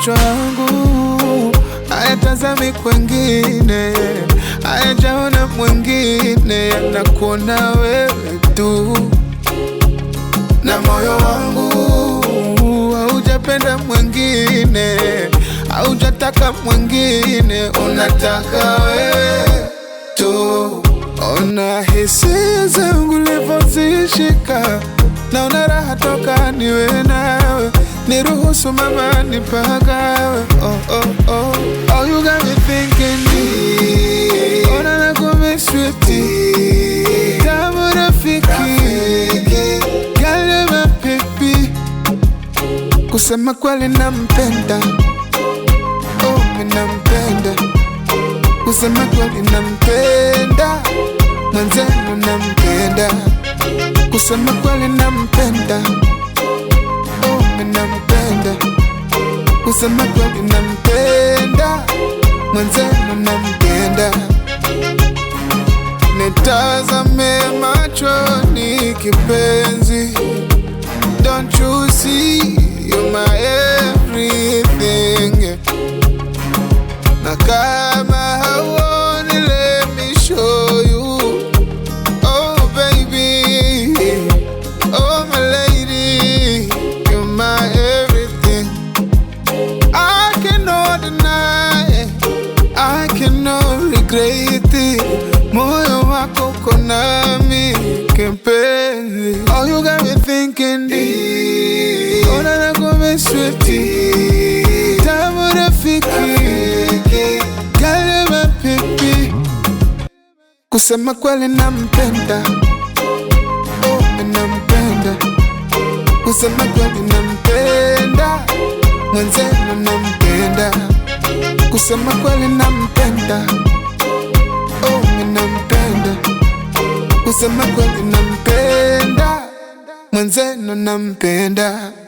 macho yangu hayatazami kwengine, hayajaona mwengine, yanakuona wewe tu, na moyo wangu haujapenda mwengine, haujataka mwengine, unataka wewe tu. Ona hisia zangu livyozishika, naona raha toka niwe nawe, niruhusu mama nipagawe. Oh, oh, oh. Oh, you got me thinking deep. Ona nakumiswiti kama rafiki, girl you're my baby. Kusema kweli nampenda, oh, mi nampenda kusema kweli nampenda, mwenzenu nampenda, kusema kweli nampenda, oh, mi nampenda, kusema kweli nampenda, mwenzenu nampenda. Nitazame machoni kipenzi, don't you see you're my everything na kama hauoni, let me show you. Oh baby, oh my lady, you're my everything. I cannot deny, I cannot regret it. Moyo wako uko nami kipenzi. Oh, you got me thinking deep. Ona nakumeswiti tamu rafiki Girl, you're my baby. Kusema kweli nampenda, oh, mi nampenda. Kusema kweli nampenda, mwenzenu nampenda. Kusema kweli nampenda, oh, mi nampenda. Kusema kweli nampenda, mwenzenu nampenda.